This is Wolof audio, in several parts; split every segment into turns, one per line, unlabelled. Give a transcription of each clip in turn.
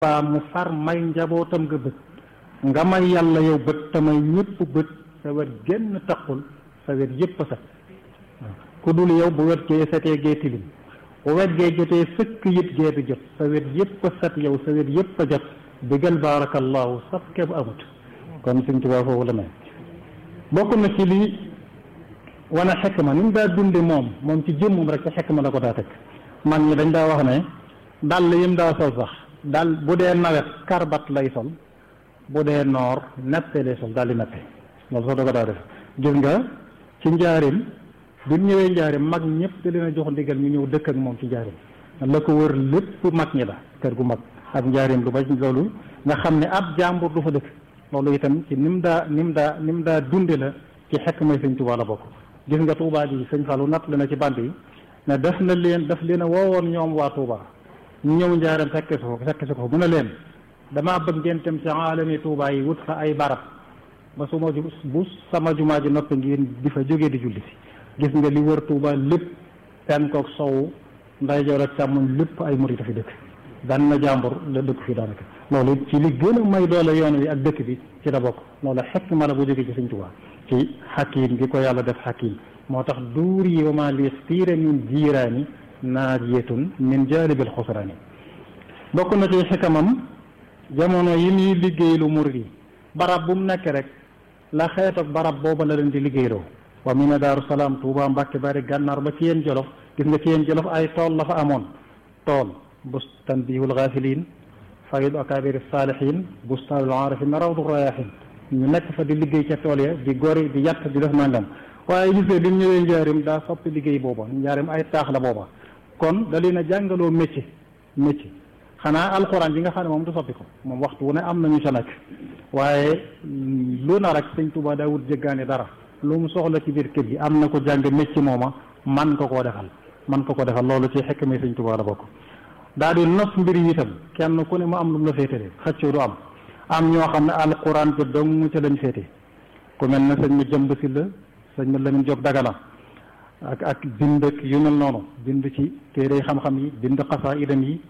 baa mu far may njabootam nga bët nga may yàlla yow bët te may ñëpp bët sa wet génn taqul sa wet yëpp a set ku dul yow bu wet gee setee gee tilim bu wet gee jotee sëkk yit gee di jot sa wet yëpp a set yow sa wet yëpp a jot digal baarakallahu saf ke bu amut kon Sëñ Tuubaa foofu la may bokk na ci lii wane xekma ni mu daa dunde moom moom ci jëmmum rek ci xekma la ko daa teg mag ñi dañ daa wax ne dàll yim daa sol sax dal bu dee nawet karbat lay sol bu dee noor neppe lay sol daal di neppe loolu sax da ko daa def gis nga ci njaarim bi mu ñëwee njaarim mag ñëpp da leen a jox ndigal ñu ñëw dëkk ak moom ci njaarim la ko wër lépp mag ñi la kër gu mag ak njaarim lu ba loolu nga xam ne ab jàmbur du fa dëkk loolu itam ci ni mu daa ni mu daa ni mu daa dunde la ci xekk may sëñ Tuubaa la bokk gis nga Tuubaa ji sëñ Fallu natt la na ci band yi ne def na leen daf leen a woowoon ñoom waa Tuubaa ñu ñëw njaaram fekke si ko fekke si ko mu ne leen damaa bëgg ngeen dem ci aalami Tuubaa yi wut fa ay barab ba su ma ju bu sama jumaa ji noppi ngeen di fa jógee di julli si gis nga li wër Tuubaa lépp penkook sowu ndeyjoor ak càmmoñ lépp ay murit a fi dëkk daan na jàmbur la dëkk fii daanaka loolu ci li gën a may doole yoon wi ak dëkk bi ci la bokk loolu xekk ma la bu jógee ci Sëñ Tuubaa ci xakiim gi ko yàlla def xakiim moo tax duur yi wa maa li stiira min jiiraani naajiyatun min jaalibil xusraani bokk na ci xikamam jamono yi muy liggéeylu murid yi barab bu mu nekk rek la xeet ak barab booba la leen di liggéeyloo wa mi ne daaru salaam tuuba mbàkke bari gànnaar ba ci yéen jolof gis nga ci yéen jolof ay tool la fa amoon tool bustan bihul gaafiliin faydu akaabiri saalihiin bustaanul aarifin rawdu rayaahin ñu nekk fa di liggéey ca tool ya di gori di yatt di def nangam waaye gis nga bi mu ñëwee njaarim daa soppi liggéey booba njaarim ay taax la booba kon da leen a jàngaloo métier métier xanaa alxuraan yi nga xam ne moom du soppi ko moom waxtu wu ne am nañu sa nekk waaye lu na rek sëñ Tuubaa daa wut jéggaani dara lu mu soxla ci biir kër gi am na ko jàng métier mooma man ko koo defal man ko ko defal loolu ci xekk mi sëñ Tuubaa la bokk daa di nos mbir yi itam kenn ku ne mu am lu mu la féetale xëccoo du am am ñoo xam ne alxuraan bi dong ca lañ féete ku mel ne sëñ ma jëmb si la sëñ ma Lamin Jóob Dagana ak ak bind ak yu mel noonu bind ci téere xam-xam yi bind xasaa idam yi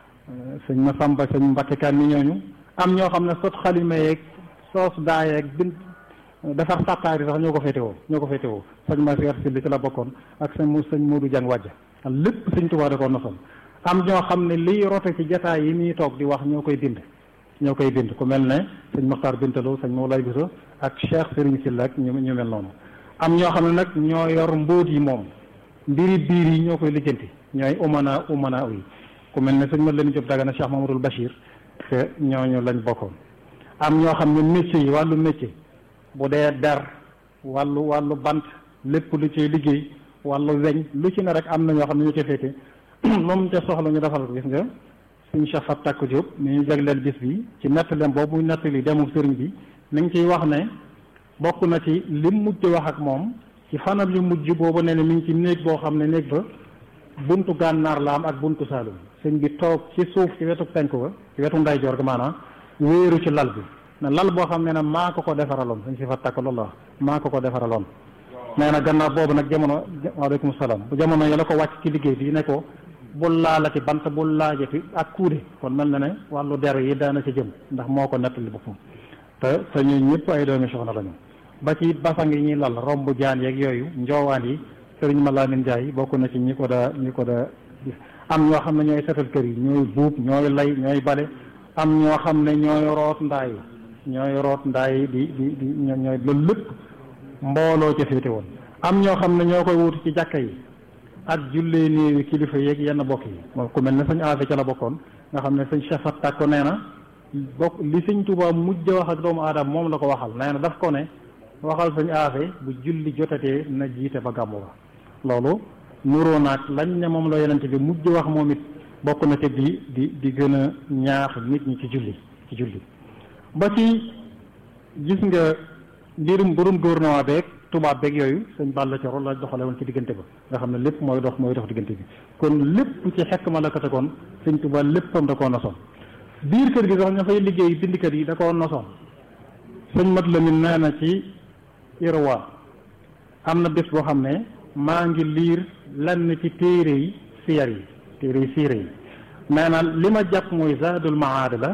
sëñ ma Samba sëñ Mbàkke Kan ni ñooñu am ñoo xam ne sot xalima yeeg soos daa yeeg bind defar sàttaar yi sax ñoo ko féete woo ñoo ko féete woo sëñ ma Seer Silli ci la bokkoon ak sëñ mu sëñ Moodu Jàng wàjja lépp sëñ Tuubaa da ko nosoon am ñoo xam ne liy rote ci jataay yi muy toog di wax ñoo koy bind ñoo koy bind ku mel ne sëñ Maxtaar Bintaloo sëñ Mawlay Biso ak Cheikh Sëriñ Silla ak ñu ñu mel noonu am ñoo xam ne nag ñoo yor mbóot yi moom mbiri biir yi ñoo koy lijjanti ñooy umana umana yi ku mel ne sëñ ma leen Jóob Dagana Cheikh Mamadul Bachir que ñooñu lañ bokkoon am ñoo xam ne métier yi wàllu métier bu dee der wàllu wàllu bant lépp lu ciy liggéey wàllu weñ lu ci ne rek am na ñoo xam ne ñu ca féete moom ca soxla ñu defal ko gis nga suñ Cheikh Fat Takku Diop mi ñu jagleel bis bi ci nettaleem boobu muy nettali demu sëriñ bi mi ngi ciy wax ne bokk na ci lim mujj wax ak moom ci fanam yu mujj boobu ne ne mi ngi ci néeg boo xam ne néeg ba buntu gànnaar la am ak buntu saalum sëñ bi toog ci suuf ci wetu penku ba ci wetu ndeyjoor ga maanaam wéeru ci lal bi ne lal boo xam ne ne maa ko ko defaraloon suñ si fa takk loolu la maa ko ko defaraloon nee na gannaaw boobu nag jamono waaleykum salaam bu jamono yi la ko wàcc ci liggéey bi ne ko bul laalati bant bul laajati ak kuude kon mel na ne wàllu der yi daana ci jëm ndax moo ko nettali boppam te te ñun ñëpp ay doomi soxna lañu ba ci basang yi ñuy lal romb jaan yeeg yooyu njoowaan yi sëriñ Malamine Ndiaye bokk na ci ñi ko daa ñi ko daa am ñoo xam ne ñooy setal kër yi ñooy buub ñooy lay ñooy bale am ñoo xam ne ñooy root ndaay ñooy root ndaay di di di ñooy loolu lépp mbooloo ca féete woon am ñoo xam ne ñoo koy wuti ci jàkka yi ak jullee néewi kilifa yeeg yenn bokk yi moom ku mel ne sëñ aafe ca la bokkoon nga xam ne sëñ Cheikh Fat Takko nee na bokk li sëñ Tuubaa mujj wax ak doomu aadama moom la ko waxal nee na daf ko ne waxal sëñ aafe bu julli jotatee na jiite ba gàmmu ba loolu nuroo naag lañ ne moom la yonente bi mujj wax moom it bokk na te di di di gën a ñaax nit ñi ci julli ci julli ba ci gis nga mbirum mbirum gouvernement beeg tubaab beeg yooyu sëñ Balla Coro la doxale woon ci diggante ba nga xam ne lépp mooy dox mooy dox diggante bi kon lépp ci xekk ma la ko tegoon sëñ Tuubaa léppam da koo nosoon biir kër gi sax ña fay liggéey bindikat yi da koo nosoon sëñ Mat Lamin nee na ci Irwa am na bés boo xam ne maa ngi liir lenn ci téere yi siyar yi téere yi siire yi nee na li ma jàpp mooy zaadul maad la